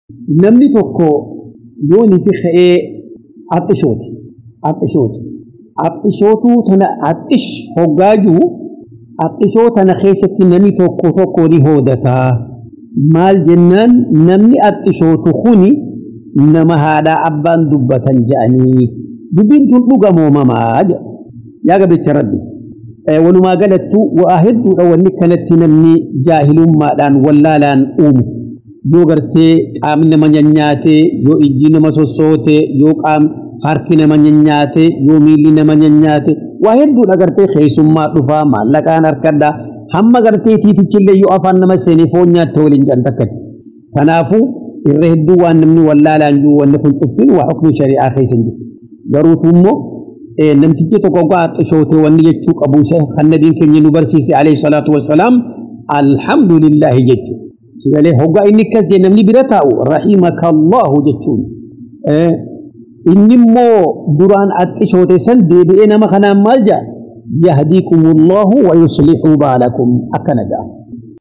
namni tokko yoo ni fi ka'ee axxishooti axxishooti axxishootuu tana axxish hoggaajuu axxishoo tana keessatti namni tokko tokko ni hoodataa maal jennaan namni axxishootu kuni nama haadhaa abbaan dubbatan je'anii dubbiin tun dhugamoomamaa jedha yaa gabicha rabbi walumaa galattu waa hedduudha wanni kanatti namni jaahilummaadhaan wallaalaan uumu yoo gartee qaamni nama nyannyaate yoo ijji nama sossoote yoo qaam harki nama nyannyaate yoo miilli nama nyannyaate waa hedduudha gartee keessummaa dhufaa maallaqaan harkadhaa hamma gartee tiitichillee yoo afaan nama seenee foon nyaatte waliin jedhan takkati kanaafuu irra hedduu waan namni wallaalaan jiru wanni kun cuftiin waa hukmi shari'aa keessa hin jiru garuutu immoo namtichi tokko gaa xishootee wanni jechuu qabu isa kan nabiin keenya nu barsiise alayhi salaatu wassalaam alhamdulillahi jechuu sigalee hoggaa inni akkas jee namni bira taa'u rahimaka allahu jechuun inni immoo duraan axxishoote san deebi'ee nama kanaan maal jaa yahdiikum allahu wa yuslixu baalakum akkana jaa